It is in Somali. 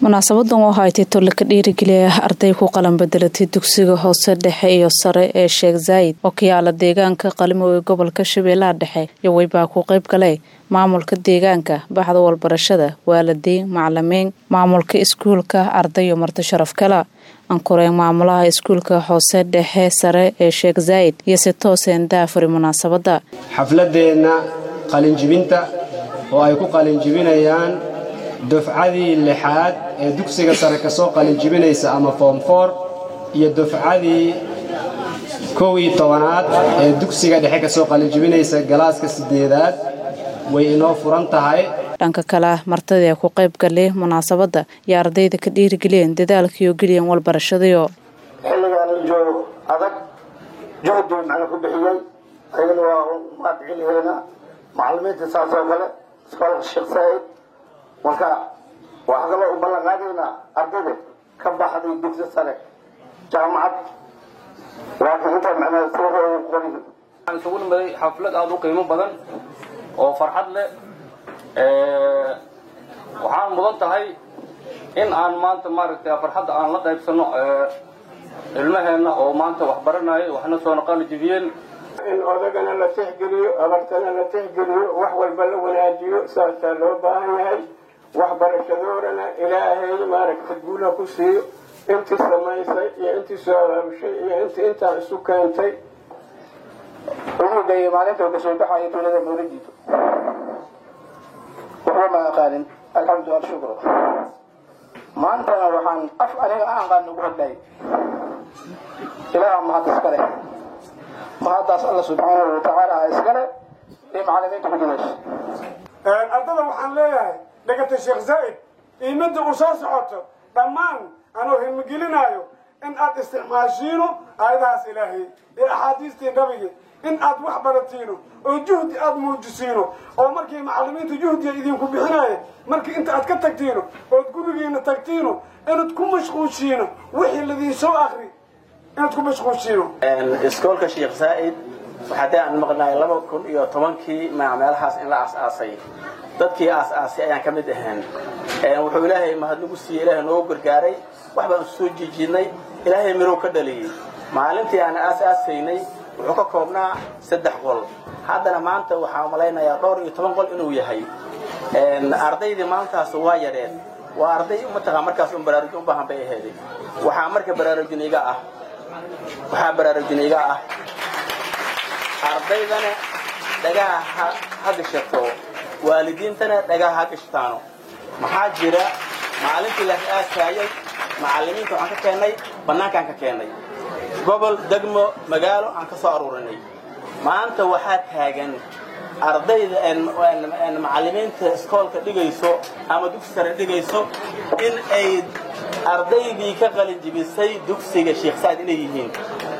munaasabadan oo haytay tolle ka dhiirigeliya arday ku qalan bedelatay dugsiga hoose dhexe iyo sare ee sheekh zaayid oo ka yaala deegaanka qalimo ee gobolka shabeellaha dhexe yowey baa ku qayb galay maamulka deegaanka baxda walbarashada waalidiin macalimiin maamulka iskuulka ardayo marti sharaf kala ankureen maamulaha iskuulka hoose dhexe sare ee sheekh zaayid iyo si tooseen daafuri munaasabadda xafladeenna qalinjibinta oo ay ku qalinjibinayaan dufcadii lixaad ee dugsiga sare ka soo qalinjibinaysa ama foom foor iyo dufcadii kow iyo tobanaad ee dugsiga dhexe ka soo qalinjibinaysa galaaska siddeedaad way inoo furan tahay dhanka kale martadii ku qayb galay munaasabadda iyo ardayda ka dhiirigeliyeen dadaalkiiyo geliyan walbarashadayo xilligaan la joogo adag juhdi macna ku bixiyey ayagana waa mahadceliheena macalimiinta saas oo kale iskoolka sheekh saa'id marka waxaa kaloo u ballan qaadaynaa ardayda ka baxday dugsi sare jaamacad laakiin intaa macnaha sirahooda qorin waxaan isugu nimaday xaflad aada u qiimo badan oo farxad leh waxaan mudan tahay in aan maanta maaragtay farxadda aan la qaybsano ilmaheenna oo maanta wax baranaya waxna soo naqali jibiyeen in odagana la tixgeliyo abartana la tixgeliyo wax walba la wanaajiyo saasaa loo baahan yahay waxbarashadoodana ilaahay maaragta guula ku siiyo intii samaysay iyo intii soo abaabushay iyo intii intaa isu keentay wuxuu geeyey maalinta uu kasoo baxayo tuulada mawlajiito waxba ma aqaanin alxamdu alshukru maantana waxaan af aniga aan qaan ugu hadlayay ilaaha mahad iskale mahaddaas alla subxaanahu watacaala iskale iyo macalimiinta ku jidayso ardada waxaan leeyahay dhegata sheekh zaa'id iimadda uu soo socoto dhammaan anuu himigelinaayo in aad isticmaashiino aayadahaas ilaahay iyo axaadiistii nabigi in aad wax baratiino oo juhdi aad muujisiino oo markii macalimiinta juhdiga idinku bixinaaye markii inta aad ka tagtiino ood gurigiina tagtiino inaad ku mashquushiino wixii ladiin soo akri inaad ku mashquushiino iskoolka sheekh zaa'id waxaadee aan maqnaay laba kun iyo tobankii meelahaas in la aas-aasay dadkii aas-aasay ayaan ka mid ahayn wuxuu ilaahay mahadnagu siiyey ilaahay noogu gargaaray wax baan soo jiijiidnay ilaahay mirow ka dhaliyey maalintii aan aas-aasaynay wuxuu ka koobnaa saddex qol haddana maanta waxaa malaynayaa dhowr iyo toban qol inuu yahay ardaydii maalintaas waa yareen waa arday mataqaa markaas un baraarujin u baahan bay aheeday waxaa marka baraarujin iga ah waxaa baraarujin iga ah ardaydana dhagaha ha gashato waalidiintana dhagaha ha gashtaano maxaa jira maalintii la aasaayay macalimiinta waxaan ka keennay bannaankaan ka keennay gobol degmo magaalo aan ka soo aruurinay maanta waxaa taagan ardayda macalimiinta iskoolka dhigayso ama dugsi sare dhigayso in ay ardaydii ka qalin jibisay dugsiga sheekh saad inay yihiin